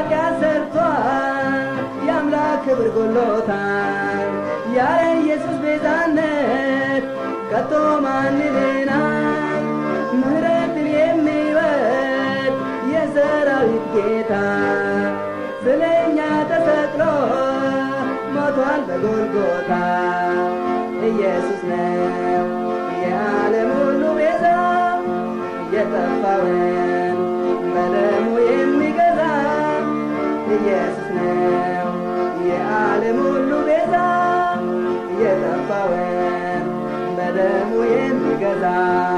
ኃጢአት ሰርቷል የአምላክ ክብር ጎሎታል ያለ ኢየሱስ ቤዛነት ከቶ ማን ይድናል ምህረትን የሚወድ የሰራዊት ጌታ ስለኛ ተሰቅሎ ሞቷል በጎልጎታ ኢየሱስ ነው የዓለም ሁሉ ቤዛ የጠፋውን በደሙ የሚገዛ ኢየሱስ ነው የዓለም ሁሉ ቤዛ የጠፋውን በደሙ የሚገዛ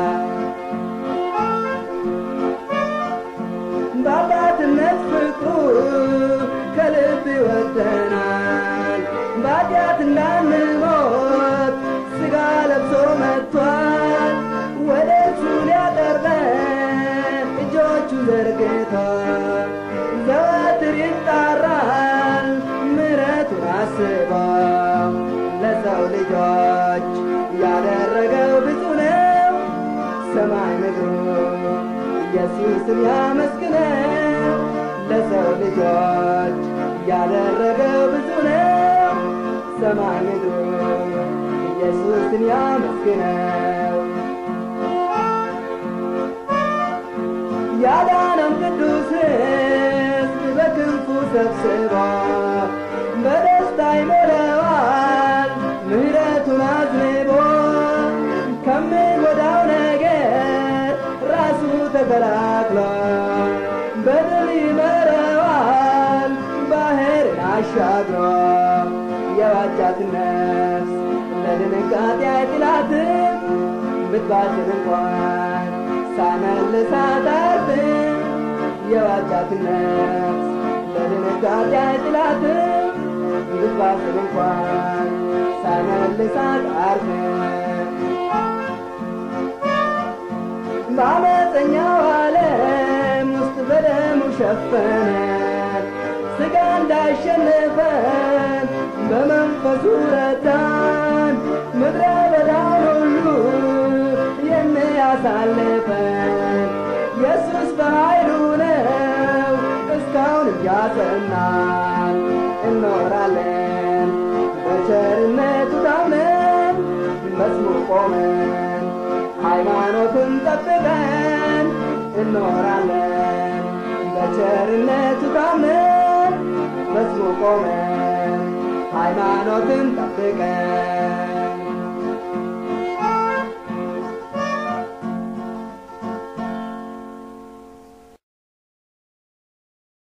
በአባትነት ፍቅሩ ከልብ ይወደናል በኃጢአት እንዳንሞት ሥጋ ለብሶ መጥቷል ወደ እርሱ ሊያቀርበን እጆቹ ዘርግቷል ዘወትር ይጣራል ምሕረቱን አስበው ለሰው ልጆች ያደረገው ብዙ ነው ሰማይ ምድሩ ኢየሱስን ያመስግነው ለሰው ልጆች ያደረገው ብዙ ነው ሰማይ ምድሩ ኢየሱስን ያመስግነው ያዳነን ቅዱስ ሕዝብ በክንፉ ሰብስቦ በደስታ ይሞላዋል ምሕረቱን አዝንቦ ከሚጎዳው ነገር ራሱ ተከላክሎ በድል ይመራዋል ባህርን አሻግሮ የዋጃት ነፍስ ለድንጋጤ አይጥላትም ብትባትን እንኳን ሳመልሳት አርፍም የዋጃት ነፍስ ለድንጋጤ አይጥላትም ብትባትን እንኳን ሳመልሳት አርፍም በአመፀኛው ዓለም ውስጥ በደሙ ሸፈነ ሥጋ እንዳሸነፈን በመንፈሱ ረዳን ምድረ በዳውን ሁሉ የሚያሳልፈን ኢየሱስ በኃይሉ ነው እስካሁን እያጸናን እኖራለን በቸርነቱ ታምነን መስሙር ቆመን ሃይማኖትን ጠብቀን እኖራለን በቸርነቱ ታምነን መስሙር ቆመን ሃይማኖትን ጠብቀን